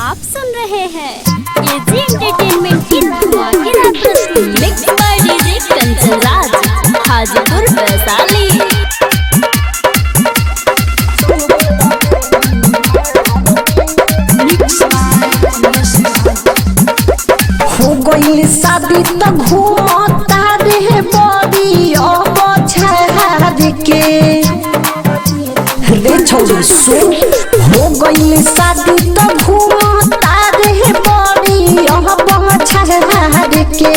आप सुन रहे हैं एजी एंटरटेनमेंट की धमाकेदार प्रस्तुति mix by DJ Kanchan Raj Hajipur Vaishali हो गइल शादी त घूमता रे बड़ी अब छाड़ के रे छौरी सुन हो गइल शादी त घूमता रे बड़ी अब छाड़ के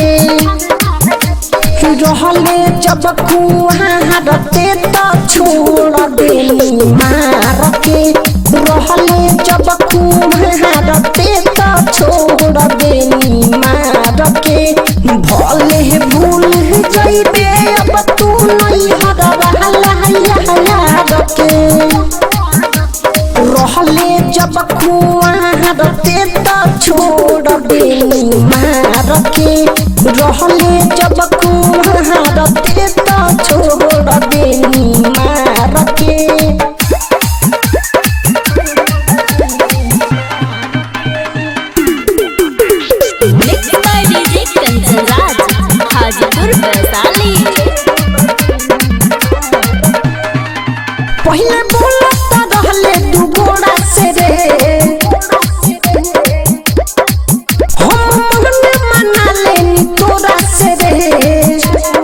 रहले जब कुहारते त छोड़ देली मार के रहले जब कुहारते त छोड़ देली मार के भले भूल जइबे अब तू नहीं हरवाला यार के रहले जब कुआरते त छोड़ देली मार के रहले जब कुआरते त छोड़ देली मार के mix by DJ Kanchan Raj Hajipur Vaishali पहले बोलत रहले दू गोड़ा से रे हम मन मना लेनी तोरा से रे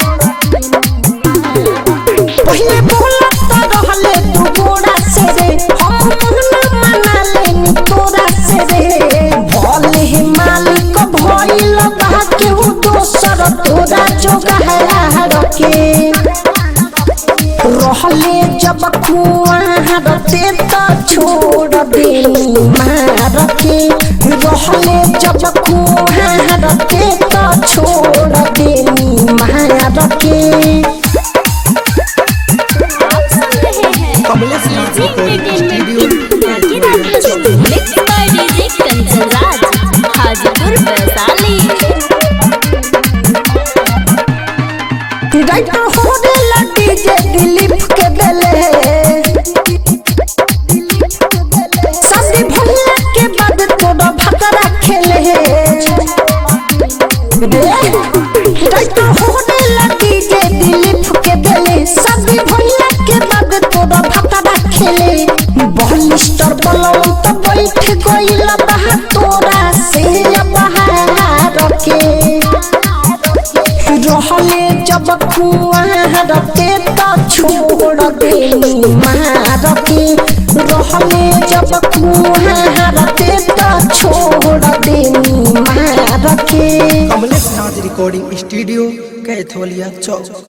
पहले बोलत रहले दू गोड़ा से रे हम मन मना लेनी तोरा से रे भले ही मालिक भइल बा केहू दोसर तोरा जोगाड़ के रहले जब कुआरते त छोड़ देली मार के रहले जब कुआरते त छोड़ देली मार के आप सुन रहे हैं कमलेश एजी नाथ एंटरटेनमेंट की धमाकेदार प्रस्तुति mix by DJ Kanchan Raj Hajipur Vaishali right होने लगी जे दिलीप के बेले शादी भइला के बाद तोरा भकरा खेले राइट होने लगी जे दिलीप के बेले शादी भइला के बाद तोरा भकरा खेले बलिस्टर बलम त बैठ गइल बा तोरा से बाहर के रहले जब कुआरते त छोड़ देली मार के रहले जब कुआरते त छोड़ देली मार के कमलेश नाथ रिकॉर्डिंग स्टूडियो कैथोलिया चौक